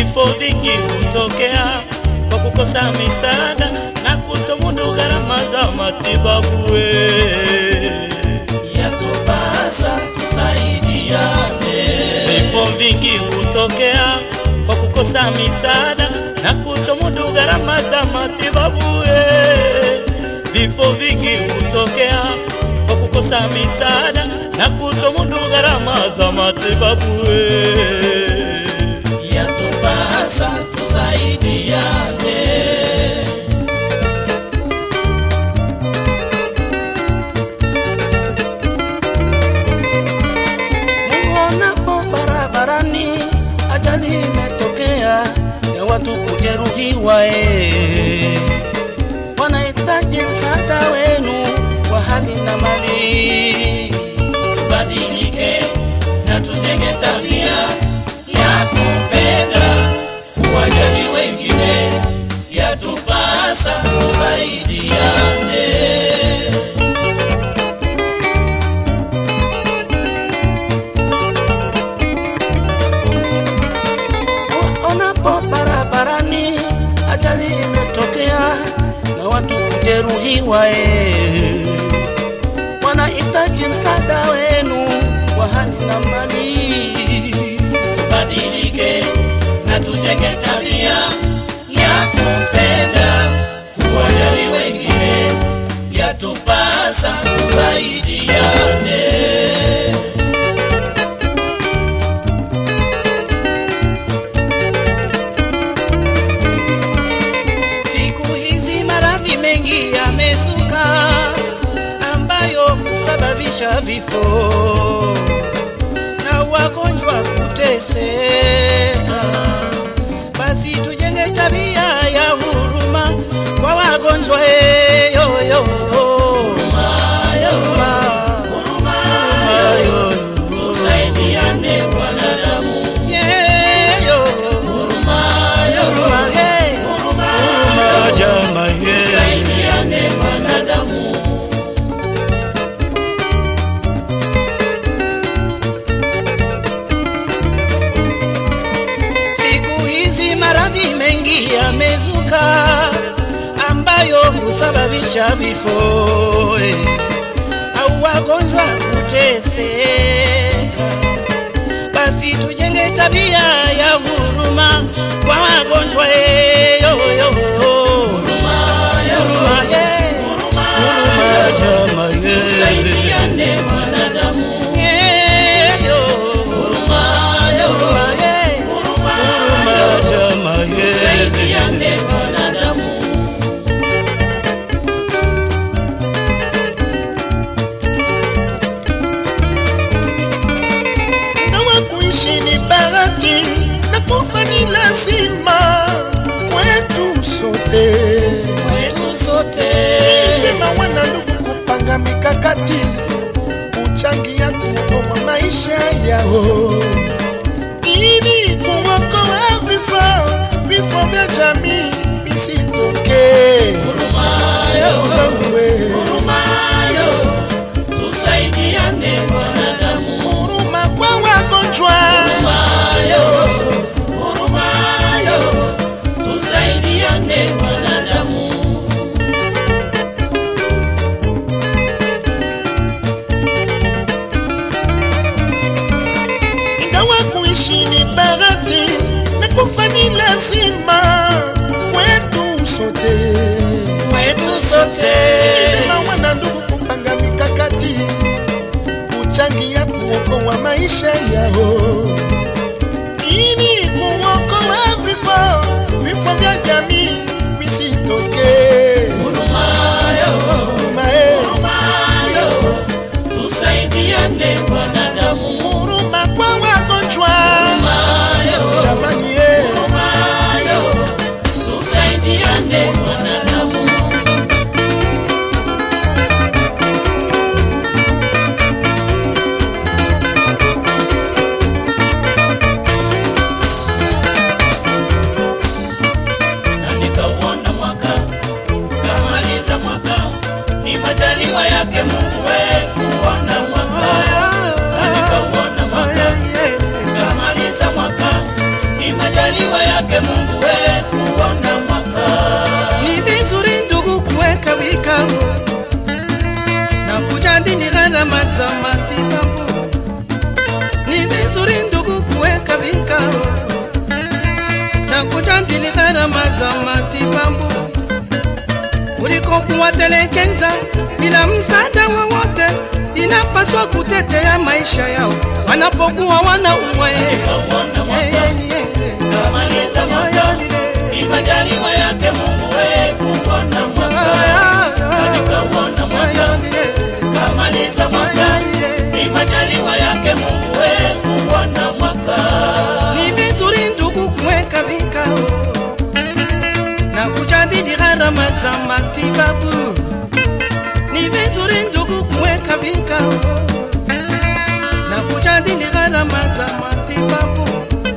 vifo vingi hutokea kwa kukosa misaada na kutomudu gharama za matibabu. we. yatupasa tusaidiane, Vifo vingi hutokea kwa kukosa misaada na kutomudu gharama za matibabu. we. Vifo vingi hutokea kwa kukosa misaada na kutomudu gharama za matibabu. we. yatupasa tusaidiane, Muonapo barabarani ajali imetokea ya watu kujeruhiwa, eh, wanahitaji msaada wenu wa hali na mali. tubadilike na tujenge tabia ya kupenda, kuwajali wengine, yatupasa tusaidiane. Onapo barabarani ajali imetokea na watu kujeruhiwa, eh, wanahitaji msaada wenu wa hali na mali. tubadilike na tujenge tabia ya kupenda, kuwajali wengine, yatupasa tusaidiane. Siku hizi maradhi mengi yamezuka ambayo husababisha vifo na wagonjwa kuteseka. Basi tujenge tabia ya huruma kwa wagonjwa eh, yo, yo. Huruma, huruma, yo, Tusaidiane wanadamu, yeah, yo. Huruma, hey. Huruma, jamaa, yeah. tusaidiane wanadamu. Siku hizi maradhi mengi yamezuka ambayo husababisha vifo eh, au wagonjwa kuteseka. Basi tujenge tabia ya huruma kwa wagonjwa eh, yo, yo. Huruma, eh. Huruma, jamaa, eh. Tusaidiane wanadamu, Yeah, yo. Huruma, eh. Huruma, jamaa, eh. tusaidiane wanadamu. kama kuishi ni bahati na kufa ni lazima kwetu sote. Kwetu sote Sema wana ndugu kupanga mikakati kuchangia kuokoa maisha yao ili kuokoa vifo vifo vya jamii visitokee. Ndugu zangu we, Hurumayo, tusaidiane wanadamu. huruma kwa wagonjwa Hurumayo, hurumayo, tusaidiane wanadamu. ingawa kuishi ni bahati na kufa ni lazima kwetu sote. kwetu sote Sema wana ndugu kupanga mikakati kuchangia kuokoa maisha yao ili kuokoa vifo vifo vya jamii visitokee. Hurumayo, Huruma, eh, hurumayo, tusaidiane wanadamu. huruma kwa wagonjwa Hurumayo, jamani, eh. hurumayo, tusaidiane wanadamu. na nikauona mwaka kamaliza mwaka ni majaliwa yake Mungu we kuona mwaka na nikauona mwaka kamaliza mwaka ni majaliwa majaliwa yake Mungu we kuona mwaka Ni vizuri ndugu kuweka vikao na kujadili gharama za matibabu. Ni vizuri ndugu kuweka vikao na kujadili gharama za matibabu kuliko kuwatelekeza bila msaada wowote. Inapaswa kutetea maisha yao wanapokuwa wanaumwa. kauona mwaka kamaliza mwaka ni majaliwa yake Mungu we kuona mwaka nikauona mwaka kamaliza mwaka ni majaliwa yake Mungu we kuona mwaka Ni vizuri ndugu kuweka vikao na kujadili gharama za matibabu. Ni vizuri ndugu kuweka vikao na kujadili gharama za matibabu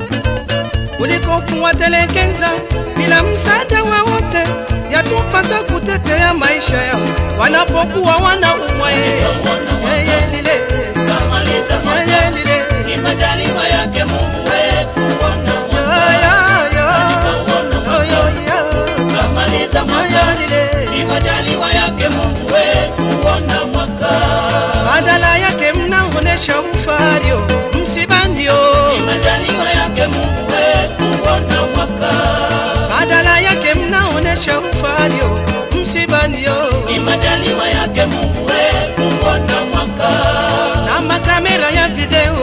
kuliko kuwatelekeza bila msaada wowote. Yatupasa kutetea maisha yao wanapokuwa wanaumwa. Nikauona mwaka. Yeye lile, kamaliza mwaka yeye lile. ni majaliwa yake Mungu we kuona Ya, mwaka ya, ya. nikauona Yo, mwaka yo, ya. kamaliza mwaka Ya, lile. ni majaliwa yake Mungu we kuona mwaka badala yake mnaonesha ufario msibandio, ni majaliwa yake Mungu we kuona mwaka badala yake mnaonesha ufario msibandio, ni majaliwa yake Mungu we kuona mwaka na makamera ya video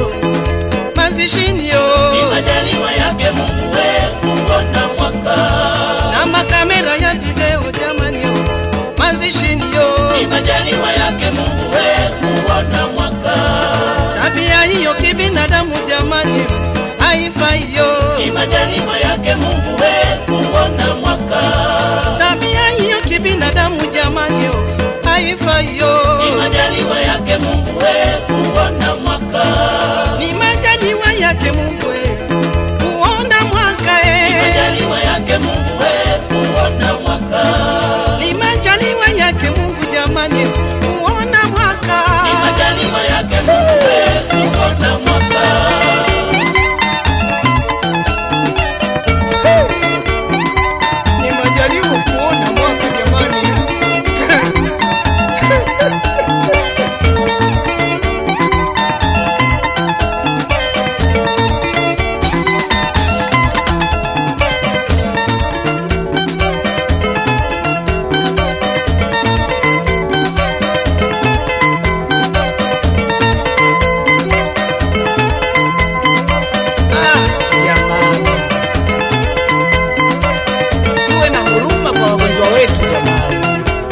mazishinio, ni majaliwa yake Mungu we kuona mwaka na makamera ya video jamanio mazishinio, ni majaliwa yake Mungu we kuona mwaka tabia hiyo kibinadamu jamani haifaiyo, ni majaliwa yake Mungu we kuona mwaka tabia hiyo kibinadamu jamani haifaiyo. ni majaliwa yake Mungu we kuona mwaka ni majaliwa yake Mungu eh, kuona mwaka ni eh, majaliwa yake Mungu we kuona mwaka ni majaliwa yake Mungu jamani, kuona mwaka ni majaliwa yake Mungu we kuona mwaka ni majaliwa kuona mwaka jamani. Ah, jamani, tuwe na huruma kwa wagonjwa wetu jamani.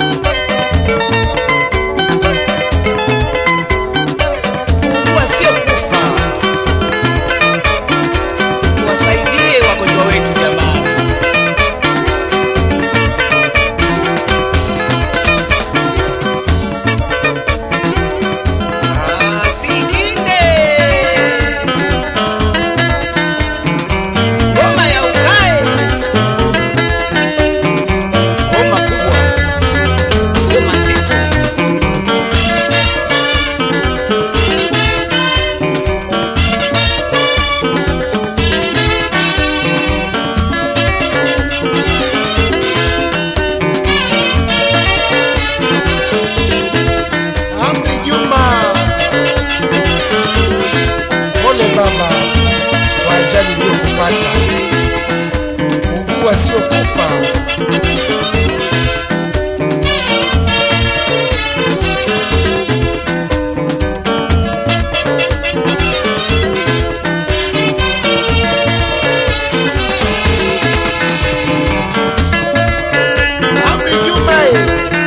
Kuugua sio kufa, tuwasaidie wagonjwa wetu jamani. Ah, Sikinde Ngoma ya ukae, ngoma kubwa, ngoma nzito. Amri Juma, pole baba kwa ajali iliyokupata. Ugua sio kufa. Amri Juma, eh,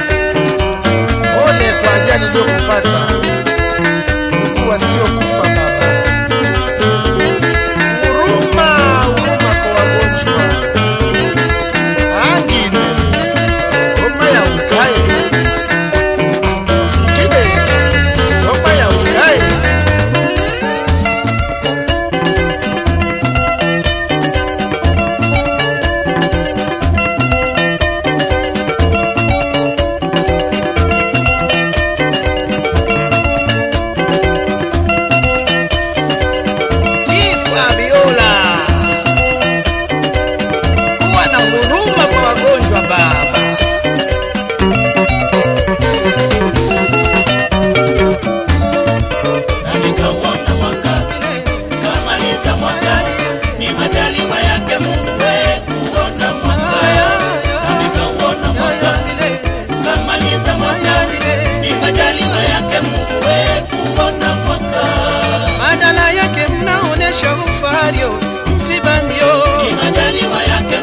pole kwa ajali iliyokupata. Ugua sio kufa baba. Huruma, huruma kwa wagonjwa. majaliwa yake